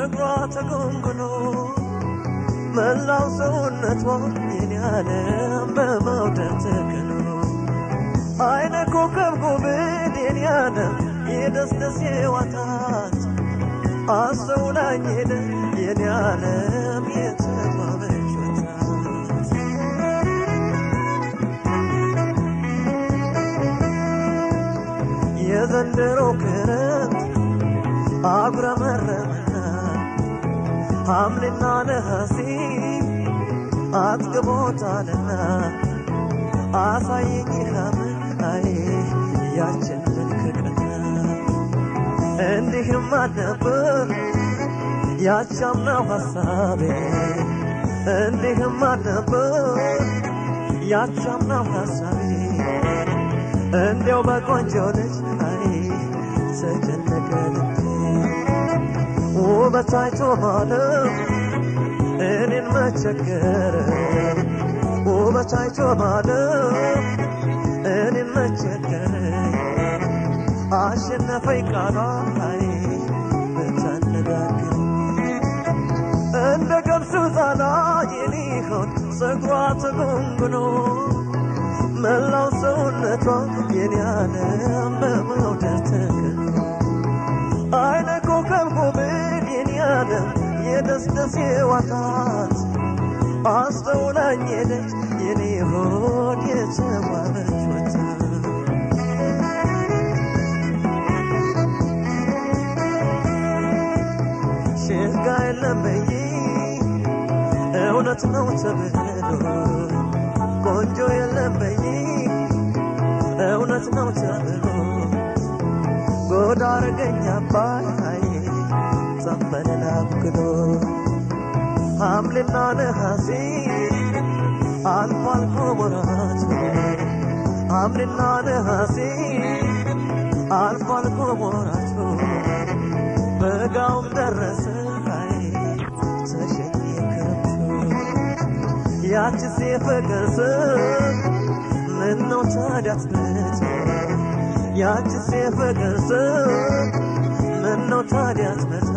ጸጉሯ ተጎንጉኖ መላው ሰውነቷ የኔ ዓለም በመውደድ ተክኖ አይነ ኮከብ ጉብድ የኔ ዓለም የደስደስ ዋታት አስተውላኝ ሄደ የኔ ዓለም የተዋበች ወጣት የዘንድሮ ክረምት አጉረመረመና ሐምሌና ነሐሴ አጥግቦታልና አሳየኝ ሐምል አይ ያችን መልክቅና እንዲህም አልነበር ያቻምናው ሐሳቤ እንዲህም አልነበር ያቻምናው ሐሳቤ እንዲያው በቆንጆ ልጅ አይ ተጨነቀ ልቤ ውበት አይቶ ማለም እኔን መቸገር ውበት አይቶ ማለም እኔን መቸገር አሸነፈኝ ቃሏ አይ ብታነጋግር እንደ ገብሱ ዛላ የኔ ሆድ ጸጉሯ ተጎንጉኖ መላው ሰውነቷ የኔ ዓለም በመውደድ ተከኖ አይነ ኮከብ ጉብል የኔ ዓለም የደስደስ ዋታት አስተውላኝ ሄደች የኔ ሆድ የተዋበች ወጣት ሽጋ የለም በይ እውነት ነው ተብሎ ቆንጆ የለም በይ እውነት ነው ተብሎ ጎዳ አረገኝ አባይ ዘንበልን አብክሎ ሐምሌና ነሐሴ አልፎ አልፎ ወራቱ ሐምሌና ነሐሴ አልፎ አልፎ ወራቱ በጋውም ደረሰ አይ ተሸኘ ክረምቱ ያችስ የፍቅር ስም ምነው ታዲያ ትመጣ ያችስ የፍቅር ስም ምነው ታዲያ ትመጣ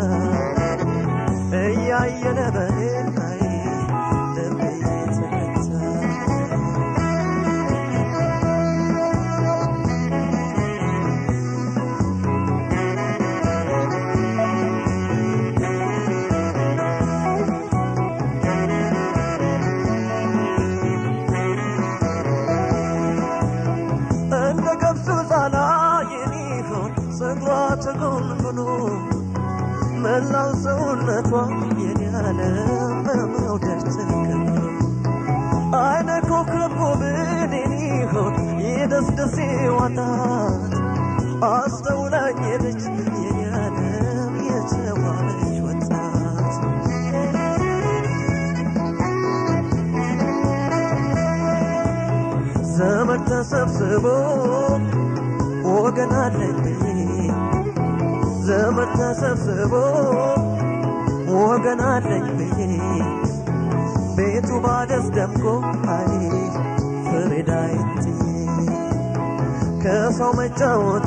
እያየለ በሌላይ ልቤ ተመታ እንደ ገብሱ ዛላ የሚሆን ጸጉሯ ተጎንጉኖ መላው ሰውነቷ የኔ ዓለም በመውደድ ተከኖ አይነ ኮከብ ጉብል የሚሆን የደስደሴ ዋታት አስተውላኝ ሄደች የኔ ዓለም የተዋበች ወጣት ዘመድ ተሰብስቦ ወገን አለኝ ዘመድ ተሰብስቦ ወገን አለኝ ብዬ ቤቱ ባደስ ደምቆ አይ ፍሬዳይት ከሰው መጫወቱ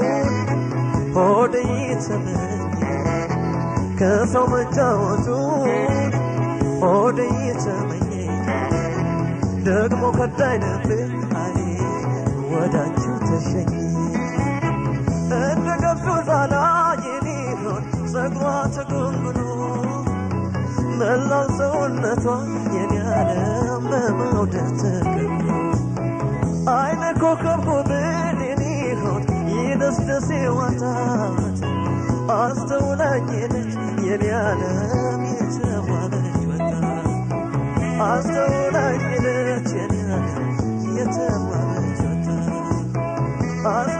ሆድ ይተመኝ ከሰው መጫወቱ ሆድ ይተመኝ ደግሞ ከዳይ ነበር አይ ወዳችሁ ተሸኝ እንደ ገብሱ ዛላ የሚሆን ጸጉሯ ተጎንጉኖ መላው ሰውነቷ የኔ ዓለም በመውደድ ተከኖ አይነ ኮከብ ጉብል የሚሆን የደስደሴ ዋታት አስተውላኝ ሄደች የኔ ዓለም የተዋበች ወጣት አስተውላኝ ሄደች የኔ ዓለም የተዋበች ወጣት